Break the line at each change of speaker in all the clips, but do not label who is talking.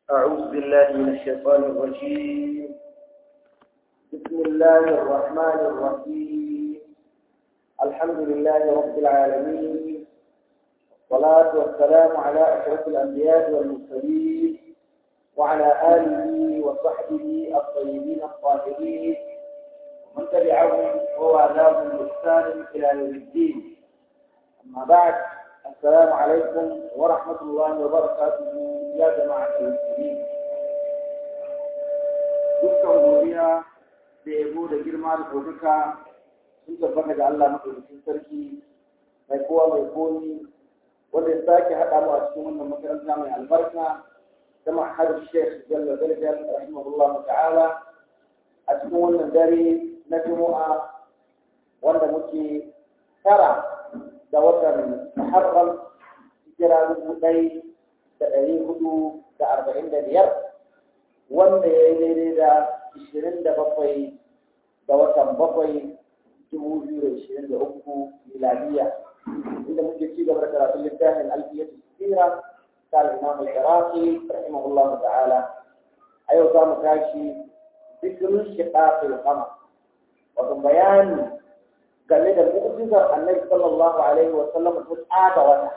أعوذ بالله من الشيطان الرجيم بسم الله الرحمن الرحيم الحمد لله رب العالمين والصلاة والسلام على أشرف الأنبياء والمرسلين وعلى آله وصحبه الطيبين الطاهرين ومن تبعهم ووالاهم بإحسان إلى يوم الدين أما بعد السلام عليكم ورحمة الله وبركاته يا جماعة المسلمين dukkan godiya da yabo da girma da ɗaukaka sun tabbata ga Allah maɗaukakin sarki mai kowa mai komi wanda ya sake haɗa mu a cikin wannan makaranta mai albarka ta ma'ahar Sheikh Jalla Zarjal rahimahullah ta'ala a cikin wannan dare na Juma'a wanda muke tara da watan Muharram hijira dubu ɗai da ɗari hudu da arba'in da biyar wanda ya yi daidai da ishirin da bakwai da watan bakwai dubu biyu da ishirin da uku miladiya inda muke ci gaba da karatun littafin alfiyatu sira ta al-imam al-iraqi rahimahullahu ta'ala a yau za mu tashi zikirin shiqaqil qamar wato bayani game da mu'jizar annabi sallallahu alaihi wa sallam ta tsada wata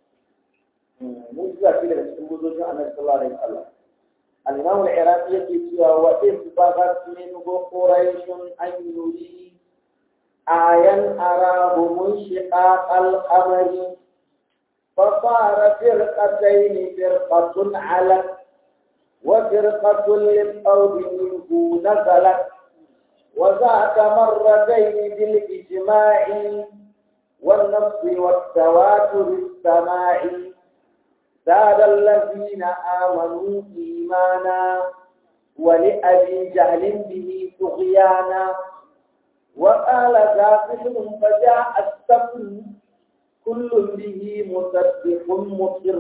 mu'jiza ce daga cikin gudojin annabi sallallahu alaihi wa sallam al-imam al-iraqi yake cewa wa in baghat min quraish an yuri ayan arahu munshiqaq al-qamari فصار فرقتين فرقة علت وفرقة للقول منه نزلت وذاك مرتين بالإجماع والنص والتواتر السماع زاد الذين آمنوا إيمانا ولأبي جهل به طغيانا وقال ذاكر فجاء السفر كل به مسبح مقر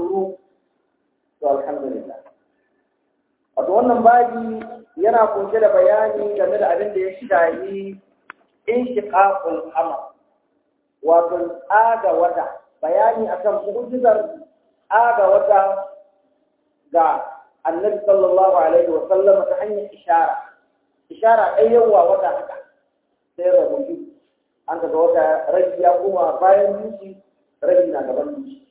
والحمد لله wato wannan babi yana kunshe da bayani game da abin da ya shahi inshiqaqul qamar wato tsaga wata bayani akan mu'jizar tsaga wata ga annabi sallallahu alaihi wa sallam ta hanyar ishara ishara ɗaya yawa wata haka sai rabu an ga wata rabi ya kuma bayan dushi rabi na gaban dushi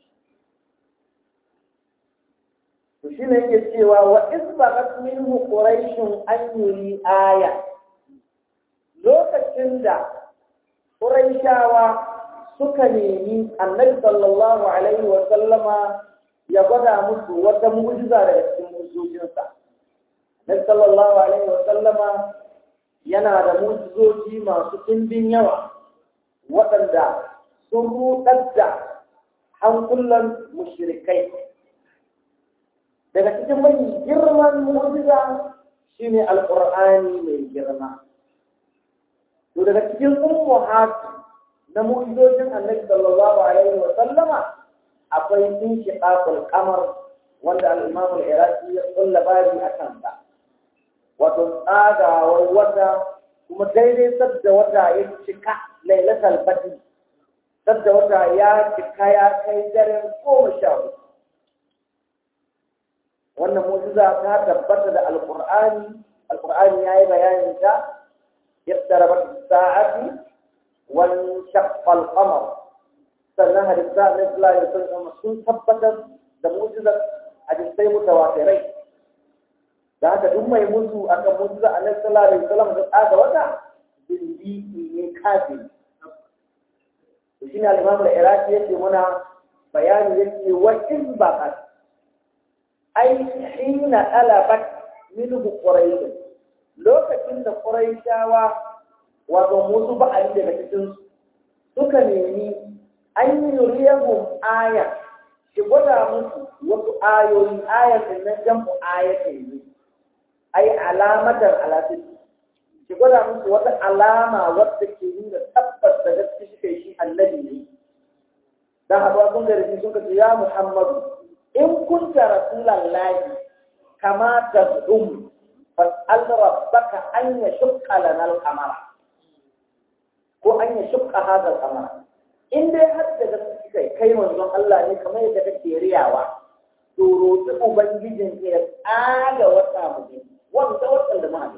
to shi ne yake cewa wa isbaqat minhu quraishun an yuri aya lokacin da quraishawa suka nemi annabi sallallahu alaihi wa sallama ya gwada musu wata mu'jiza daga cikin mu'jizojinsa annabi sallallahu alaihi wa sallama yana da mu'jizoji masu ɗimbin yawa waɗanda sun rudar da hankulan mushrikai daga cikin mai girman mu'jiza shine alqur'ani mai girma to daga cikin ummuhat na mu'jizojin annabi sallallahu alaihi wa sallama akwai inshiqaqul qamar wanda al-imam al-iraqi ya kulla babi akan sa wato tsagawar wata kuma daidai sadda wata ya cika lailatul badr sadda wata ya cika ya kai daren goma sha hudu wannan mu'jiza ta tabbata da alqur'ani alqur'ani yayi bayanin ta iqtarabat as-sa'ati wa shaqqa al-qamar sannan hadisa na sallallahu alaihi wasallam sun tabbatar da mu'jizar hadisai mutawatirai da haka duk mai mutu akan mu'jiza annabi sallallahu alaihi wasallam da tsaga wata bindi ne kafin to shine al-imam al-iraqi yake muna bayani yake wa in baqat ai hina alabat minhu quraish lokacin da quraishawa wato musu ba ali daga cikin suka nemi an yi yuriyahum aya shi gwada musu wasu ayoyi ayatin nan jam'u ayatin ne ai alamatar alatin shi gwada musu wata alama wadda ke nuna tabbas da gaske shi kai shi annabi ne dan haɗuwa sun gari sun kace ya muhammadu in kunta rasulallahi kama tad'um fas'al rabbaka an yashqa lana al-qamara ko an yashqa hadha al-qamara in dai har da gaske kai kai manzon Allah ne kamar yadda kake riyawa to roƙi ubangijin ya tsaga wata mutum wanda wata da mahaifi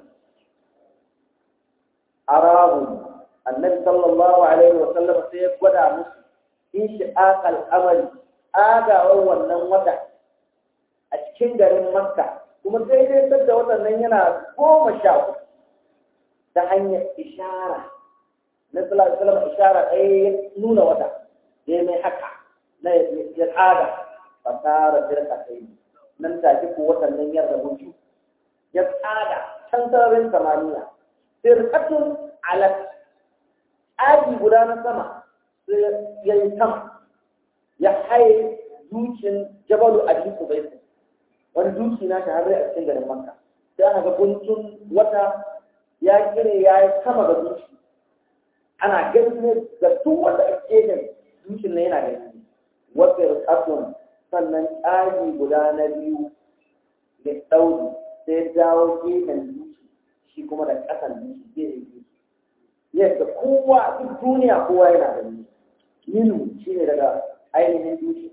arahu annabi sallallahu alaihi wa sallam sai ya gwada musu in shi akal amali agawar wannan wata a cikin garin makka kuma daidai sadda watan nan yana goma sha uku ta hanyar ishara na sallallahu alaihi wasallam ishara ɗaya ya nuna wata ya mai haka na ya tsada fasara firka kai nan take ko watan nan ya rabu biyu ya tsada can sararin samaniya firkatun alat aji guda na sama sai ya yi sama ya haye dukin jabalu a jiku bai wani duki na shahararri a cikin garin makka sai aka ga guntun wata ya kire ya yi sama ga duki ana gani ne ga duk wanda a gefen dukin na yana gani wata rikatun sannan tsari guda na biyu da ɗauri sai dawo gefen duki shi kuma da ƙasan duki gefen duki yadda kowa duk duniya kowa yana gani minu shi ne daga ainihin duki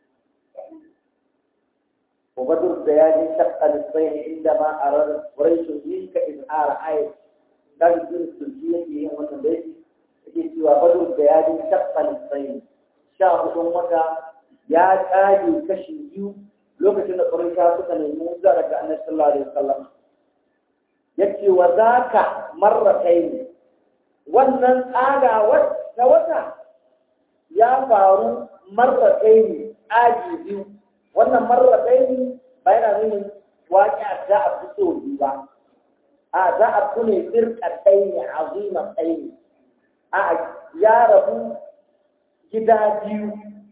وبدر الديان شق نصفين عندما أراد قريش منك إظهار آية قال الدين السلسية في يوم البيت يجي وبدر الديان شق نصفين شاهد أمك يا كاجي كشي lokacin da ƙwarisha suka nemi musa daga annabi sallallahu alaihi wasallam yace wa zaka marratayn wannan tsagawar ta wata ya faru marratayn aji biyu wannan marratayn ba yana nuna waƙi za a fito biyu ba a za a kune firqatayn azimatayn a ya rabu gida biyu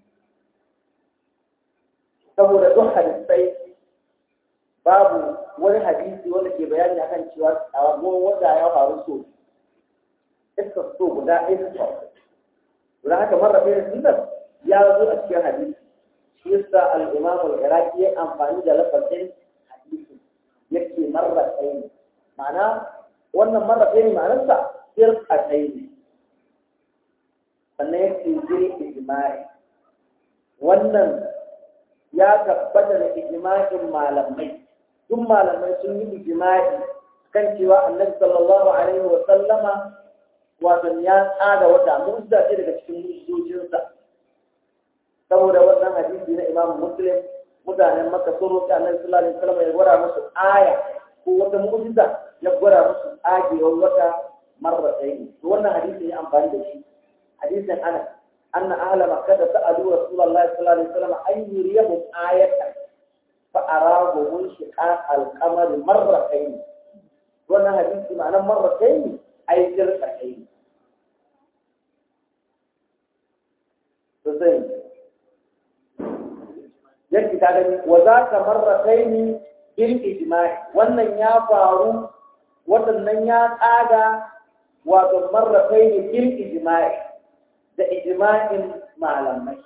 saboda duk hadisai babu wani hadisi wanda ke bayani akan cewa a wanda ya faru so iska so guda ɗaya ta sau don haka marar ɗaya sunan ya zo a cikin hadisi shi yasa al-imam al-iraqi ya amfani da lafazin hadisi yake marar ɗaya ma'ana wannan marar ɗaya ma'anarsa firka ɗaya sannan yake jiri ijma'i wannan ya tabbata da ijma'in malamai duk malamai sun yi ijma'i kan cewa annabi sallallahu alaihi wa sallama wato ya tsada wata mu'jiza ce daga cikin mu'jizojinsa saboda wannan hadisi na Imam Muslim mutanen Makka sun roƙi annabi sallallahu alaihi wa sallam ya gwada musu aya ko wata mu'jiza ya gwada musu tsagewar wata marratayn to wannan hadisi ya amfani da shi hadisin Anas أن أهل مكة سألوا رسول الله صلى الله عليه وسلم أن يريهم آية فأراه انشقاق القمر مرتين وانا حديث معنى مرتين أي جرتين تزين yake ta gani wa za ka marrataini bil ijma'i wannan ya faru wadannan ya tsaga wato marrataini bil ijma'i da ijma'in malamai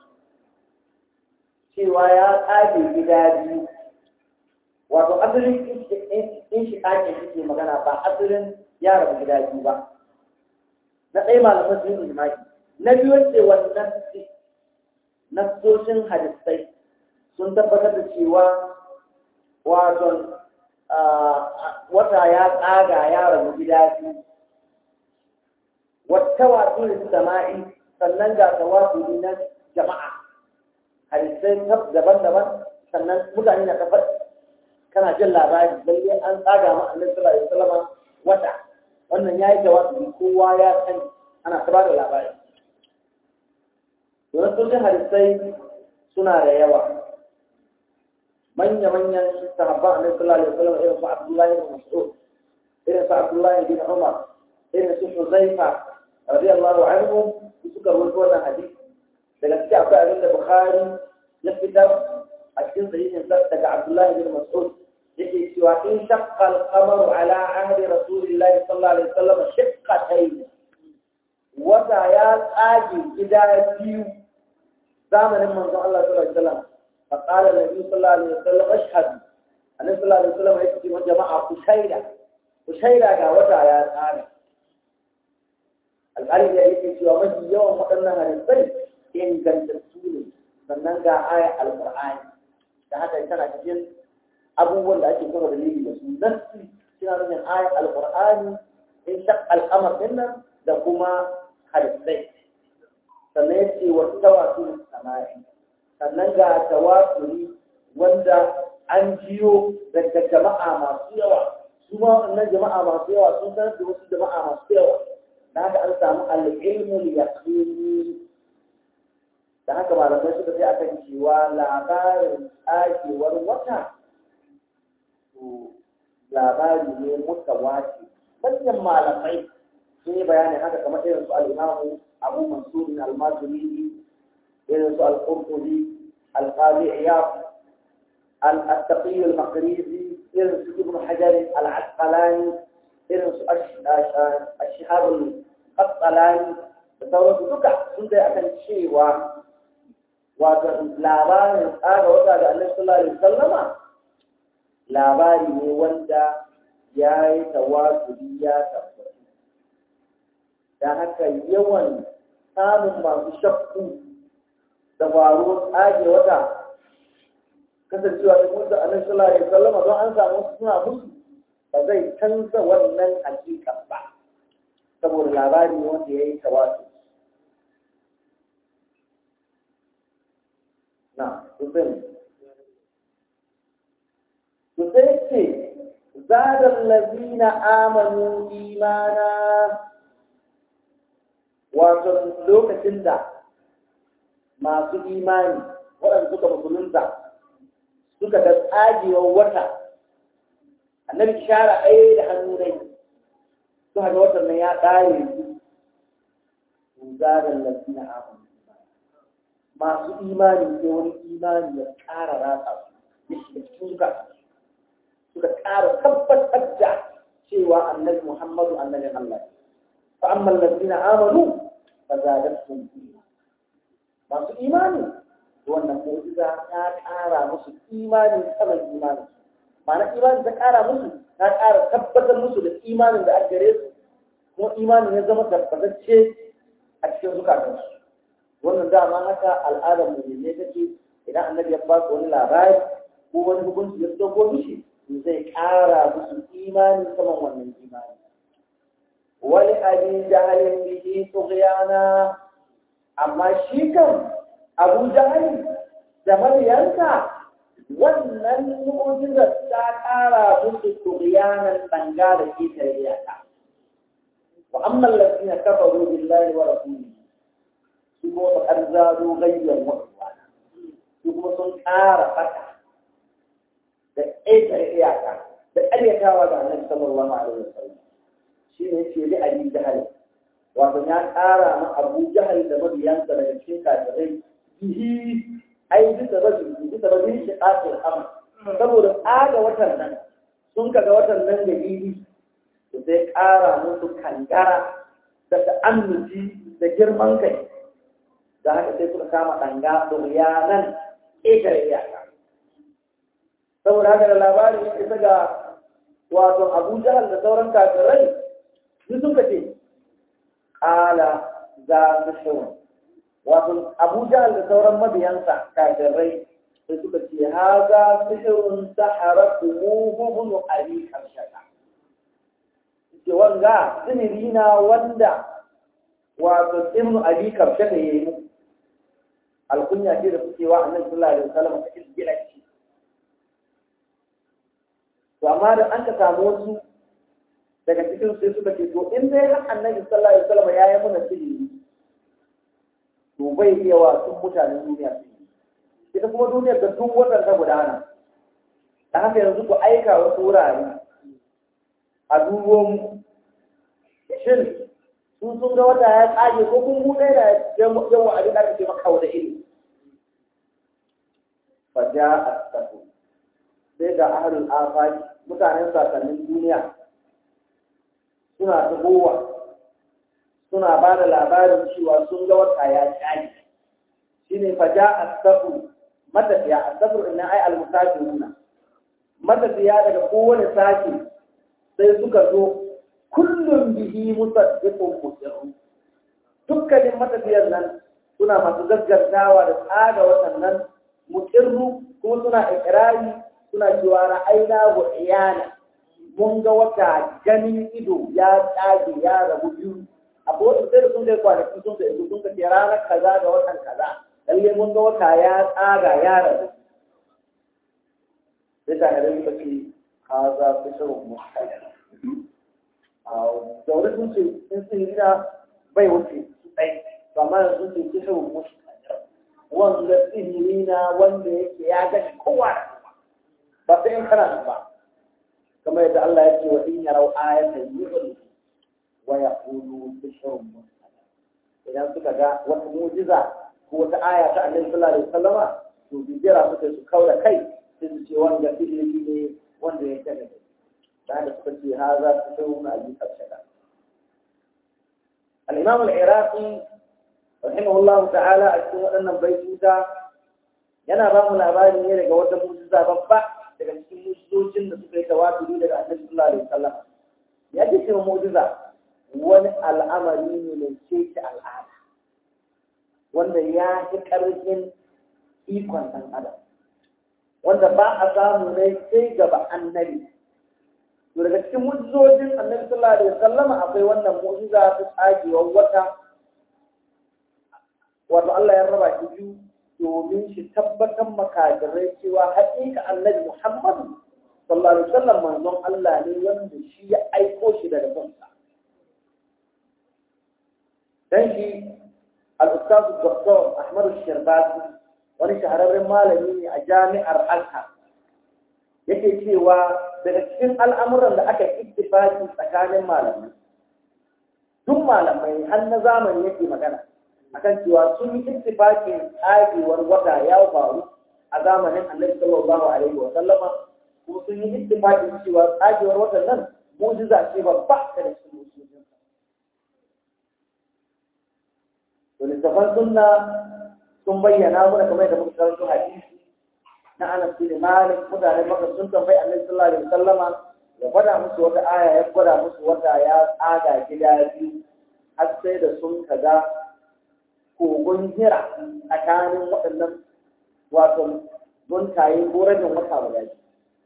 cewa ya tsage gida biyu wato asalin in shi ɗakin suke magana ba asalin ya rabu gida biyu ba na ɗaya malamai sun yi ijma'i na biyu ce wannan nassoshin hadisai sun tabbatar da cewa wato wata ya tsaga ya rabu gida biyu wata watsi da sama'i sannan ga tawafiri na jama'a hadisai daban-daban sannan mutane na kafar kana jin labari lalle an tsaga ma annabi sallallahu alaihi wasallam wata wannan yayi tawafiri kowa ya sani ana ta bada labari don sun hadisai suna da yawa manya-manyan sahabban annabi sallallahu alaihi wasallam irin su Abdullahi bin Mas'ud irin su Abdullahi bin Umar irin su Huzaifa radiyallahu anhu suka rubuta wannan hadisi daga cikin akwai abin da Bukhari ya fitar a cikin sahihin sa daga Abdullah bin Mas'ud yake cewa in shaqqa al-qamaru ala ahdi Rasulillah sallallahu alaihi wasallam shaqqatayn wata ya tsage gida biyu zamanin manzon Allah sallallahu alaihi wasallam فقال النبي صلى الله عليه وسلم اشهد النبي صلى الله عليه وسلم يكتب جماعة كشيرة كشيرة ga wata ya tsage alƙalin ya yake cewa mafi yawan waɗannan hadisai ingantattu ne sannan ga aya alƙur'ani da haka tana cikin abubuwan da ake kuma dalili da su nassi suna nufin ayat alqur'ani in shaq al'amar dinnan da kuma hadisai sannan yace wa tawasul samai sannan ga tawasuli wanda an jiyo daga jama'a masu yawa su ma wannan jama'a masu yawa sun sanar da wasu jama'a masu yawa da haka an samu al-ilmul yaqini da haka malamai suka sai akan cewa labarin tsakewar wata to labari ne mutawatir manyan malamai sun yi bayani haka kamar irin su al-imamu abu mansur al-maturidi irin su al-qurtubi al-qadi iyad al-taqi al-maqrizi irin su ibn hajar al-asqalani irin su ash-shihab al-qasqalani da sauransu duka sun dai akan cewa wato labarin tsaga wata da annabi sallallahu alaihi wasallama labari ne wanda ya yi tawasuli ya tabbatu da haka yawan samun masu shakku da faruwar tsage wata kasancewa da mutu a nan sallallahu alaihi wasallam don an samu suna musu ba zai canza wannan hakika ba saboda labari ne wanda ya yi tawasu na sosai sosai ce zadar lazina amanu imana wato lokacin da masu imani waɗanda suka musulunta suka ga tsagewar wata annabi shara ɗaya da hannu dai su haka watan nan ya ƙare su zagar lafiya amon masu imani sai wani imani ya ƙara ratsa su ya shiga cikin suka suka ƙara tabbatar da cewa annabi muhammadu annabin allah fa amma lafiya amanu fa zagatun imani masu imani wannan mu'jiza ta ƙara musu imani saman imani ma'ana imani ta ƙara musu ta ƙara tabbatar musu da imanin da aka gare su kuma imanin ya zama tabbatacce a cikin zukatansu wannan dama haka al'adar mu ne take idan annabi ya ba su wani labari ko wani hukunci ya dogo mishi zai ƙara musu imani saman wannan imani wani abin jahalin bihi tughyana amma shi kan abu jahali da mabiyanka wannan mu'jizar ta ƙara musu turiyanan danga da ke tarbiyyata wa amma allazina kafaru billahi wa rasulihi su kuma fa arzaru ghayyan wa su kuma sun ƙara fata da ƙetare iyaka da ƙaryatawa ga annabi sallallahu alaihi wasallam shi ne ce li abi jahal wato ya ƙara ma abu jahal da mabiyansa daga cikin kafirai bihi ai bisa rabin bisa rabin shi ƙasir amma saboda tsaga watan nan sun kaga watan nan da bibi da zai ƙara musu kangara da ta'annuci da girman kai da haka sai suka kama ɗanga ɗuriyanan ƙetare iyaka saboda haka da labarin ya isa ga wato abu jahal da sauran kafirai su suka ce ƙala za su shirin wato abu jahal da sauran mabiyansa kafirai sai suka ce haza sihirun sahara kumuhu ali karshata ce wanga sihiri na wanda wato ibnu abi karshata yayi mu alkunya ce da suke wa annabi sallallahu alaihi wasallam ta gina shi to amma da an ka samu wasu daga cikin sai suka ce to in dai har annabi sallallahu alaihi wasallam ya yi mana sihiri to bai iya wa sun mutanen duniya sihiri ita kuma duniyar da duk watan ta gudana da haka yanzu ku aika wasu wurare a dubo mu shin sun sun ga wata ya tsage ko kun buɗe da yawa abin da aka ce maka wada iri fa ja astafu sai ga ahlul afaki mutanen sasannin duniya suna tagowa suna ba da labarin cewa sun ga wata ya tsage shine fa ja astafu matafiya astafu inna ai al-musafiruna matafiya daga kowane sake sai suka zo kullum bihi musaddiqun musirru dukkanin matafiyar nan suna masu gaggantawa da tsaga waɗannan mutirru kuma suna ikirari suna cewa ra'ayna wa iyana mun ga wata ganin ido ya tsage ya rabu biyu abuwa sai da sun kai kwanaki sun kai sun kai ranar kaza da watan kaza lalle mun ga wata ya tsaga ya rabu sai ta da suka ce haza fi shirin mutane a daure sun ce in sun gina bai wuce su ɗai amma yanzu sun ce fi shirin mutane wanda sihiri na wanda yake ya gani kowa ba sai in kana ba kamar yadda Allah ya ce wa in yarau ayatan yu'ridu wa yaqulu bishrun mustaqim idan suka ga wata mu'jiza ko wata aya ta Annabi sallallahu alaihi wasallama to bijira suka su kaura kai sai su ce wanda ilimi ne wanda ya kada da haka suka ce haza bishrun abi kashaka al-imam al-iraqi rahimahullahu ta'ala a cikin waɗannan baituta yana ba mu labari ne daga wata mu'jiza babba daga cikin mu'jizocin da suka yi tawaturi daga Annabi sallallahu alaihi wasallam ya ce cewa mu'jiza wani al'amari ne mai keke al'ada wanda ya fi ƙarfin ikon ɗan adam wanda ba a samu ne sai gaba annabi to daga cikin mu'jizojin annabi sallallahu alaihi wasallama akwai wannan mu'jiza ta tsagewar wata wato Allah ya raba shi biyu domin shi tabbatar makajirai cewa haƙiƙa annabi Muhammad sallallahu alaihi wasallam manzon Allah ne wanda shi ya aiko shi daga kansa dan shi al-ustaz Dr. Ahmad Shirbasi wani shahararren malami ne a jami'ar Azhar yake cewa daga cikin al'amuran da aka ittifaki tsakanin malamai duk malamai har na zamani yake magana akan cewa sun yi ittifakin tsagewar wata ya faru a zamanin Annabi sallallahu alaihi wa sallama kuma sun yi ittifakin cewa tsagewar watan nan mu'jiza ce babba da cikin musulunci to littafan sunna sun bayyana mana kamar da muka karanto hadisi na Anas bin Malik mutane maka sun tambayi Annabi sallallahu alaihi wasallama ya gwada musu wata aya ya gwada musu wata ya tsaga gida biyu har sai da sun kaga kogon hira tsakanin waɗannan wato guntaye ko rajin wata guda biyu.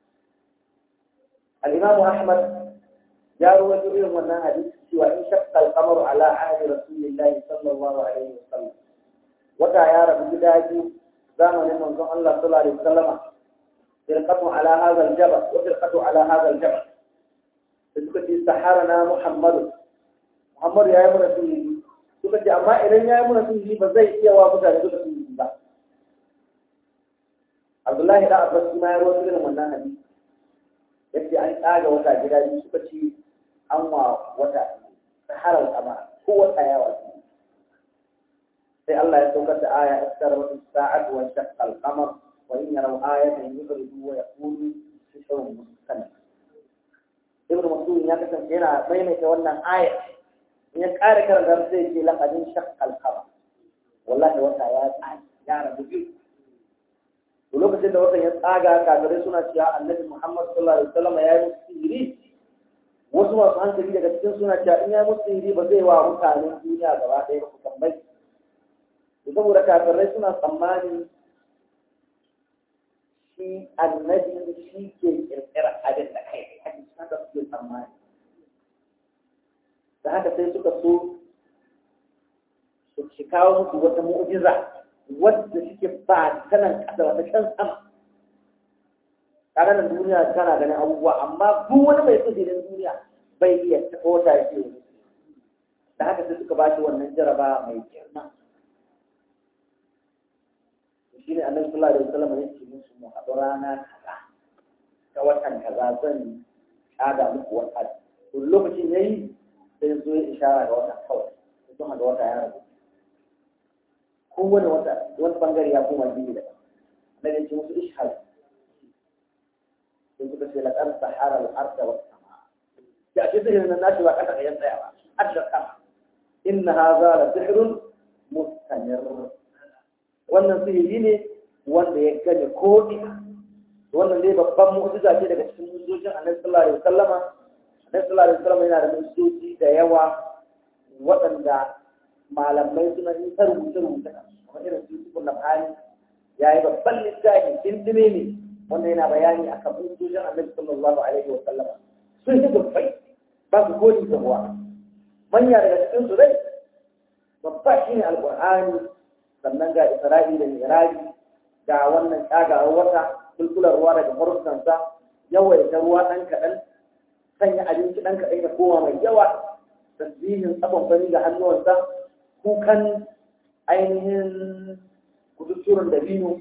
Al-Imam Ahmad ya rawaito irin wannan hadisi cewa in shaqqa al-qamaru ala ahdi rasulillahi sallallahu alaihi wasallam wata ya rabu gida biyu zamanin manzon Allah sallallahu alaihi wasallam firqatu ala hadha al-jabal wa firqatu ala hadha al-jabal suka ce saharana Muhammad Muhammad ya yi mana sihiri suka ce amma idan ya yi mana sihiri ba zai iya wa mutane duka sihiri ba Abdullahi da Abbas ma ya rawaito irin wannan hadisi yace an tsaga wata gida biyu suka ce an wa wata saharar kama ko wata yawa sai Allah ya saukar da aya istar wa sa'at wa shaqqa al-qamar wa in yaraw ayatan yughridu wa yaqulu sihrun mustamir Ibn Mas'ud ya kasance yana maimaita wannan aya in ya ƙara karanta sai ce laqadin shaqqa al-qamar wallahi wata ya tsaya ya rabu biyu to lokacin da watan ya tsaga kafirai suna cewa annabi Muhammad sallallahu alaihi wasallam ya yi musu sihiri wasu masu hankali daga cikin suna cewa in ya yi musu sihiri ba zai wa mutanen duniya gaba ɗaya ba ku tambayi saboda kafirai suna tsammani shi annabi shi ke kirkira abin da kai haka suke tsammani da haka sai suka so su shi kawo musu wata mu'jiza wadda suke ba ta nan ƙasa wata can sama tare da duniya tana ganin abubuwa amma duk wani mai tsibirin duniya bai iya taɓa wata ya ce da haka sai suka ba shi wannan jaraba mai girma shi ne annabi sallallahu alaihi wasallam ya ce musu mu haɗu rana kaza ta watan kaza zan tsada muku wata to lokacin yayi sai zo ya ishara ga wata kawai sai sun haɗa wata ya rabu kowane wata wani bangare ya koma biyu da na da ce musu ishal sai suka ce laƙar sahara al'arda wa sama ya ce sihirin nan nashi ba ƙasa ɗayan tsaya ba adda sama inna haza la sihrun mustamir wannan sihiri ne wanda ya gane ko ina wannan dai babban mu'jiza ce daga cikin mu'jizojin annabi sallallahu alaihi wasallama annabi sallallahu alaihi wasallama yana da mu'jizoji da yawa waɗanda malamai suna yi ta rubuce rubuce kamar irin su Yusuf Nabhani ya yi babban littafi dindime ne wanda yana bayani a kan hujjojin annabi sallallahu alaihi wa sallam sun yi dubbai ba su godi da ruwa manya daga cikin su dai babba shine alqur'ani sannan ga isra'i da miraji ga wannan tsagawar wata kulkular ruwa daga farkonsa yawaita ruwa ɗan kaɗan sanya abinci ɗan kaɗan ya koma mai yawa tasbihin tsakon fari ga hannuwansa kukan ainihin kudutturin dabino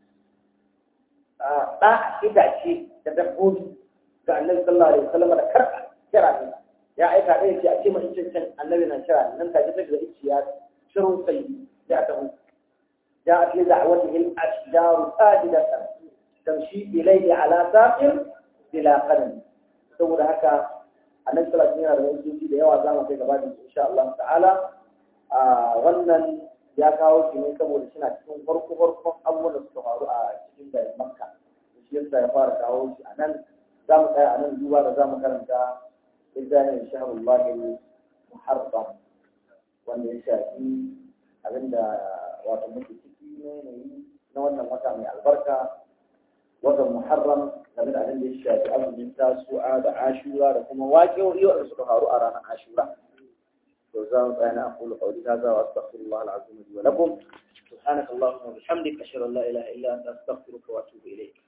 ɗa itace da dabbobi ga annabi sallallahu alaihi wasallam da karɓa kira ne ya aika ɗaya ce a ce mai cancan annabi na kira nan take take da iciya shirin sai ya taho جاءت لدعوته الأشجار ساجدة تمشي إليه على ساق بلا قدم saboda haka annabi sallallahu alaihi wasallam da da yawa zamu kai gaba da insha Allah ta'ala a wannan ya kawo shi ne saboda suna cikin farko farkon abubuwan da suka faru a cikin garin Makka shi yasa ya fara kawo shi a nan za mu tsaya a nan duba da za mu karanta littafin shaharullahi muharram wanda ya shafi abinda wato muke ciki na yanayi na wannan wata mai albarka watan muharram game da abin da ya shafi azumin tasu'a da ashura da kuma waƙe da suka faru a ranar ashura to za mu tsaya na aqulu qawli hadha wa astaghfirullah al-azim li wa lakum سبحانك اللهم وبحمدك أشهد أن لا إله إلا أنت أستغفرك وأتوب إليك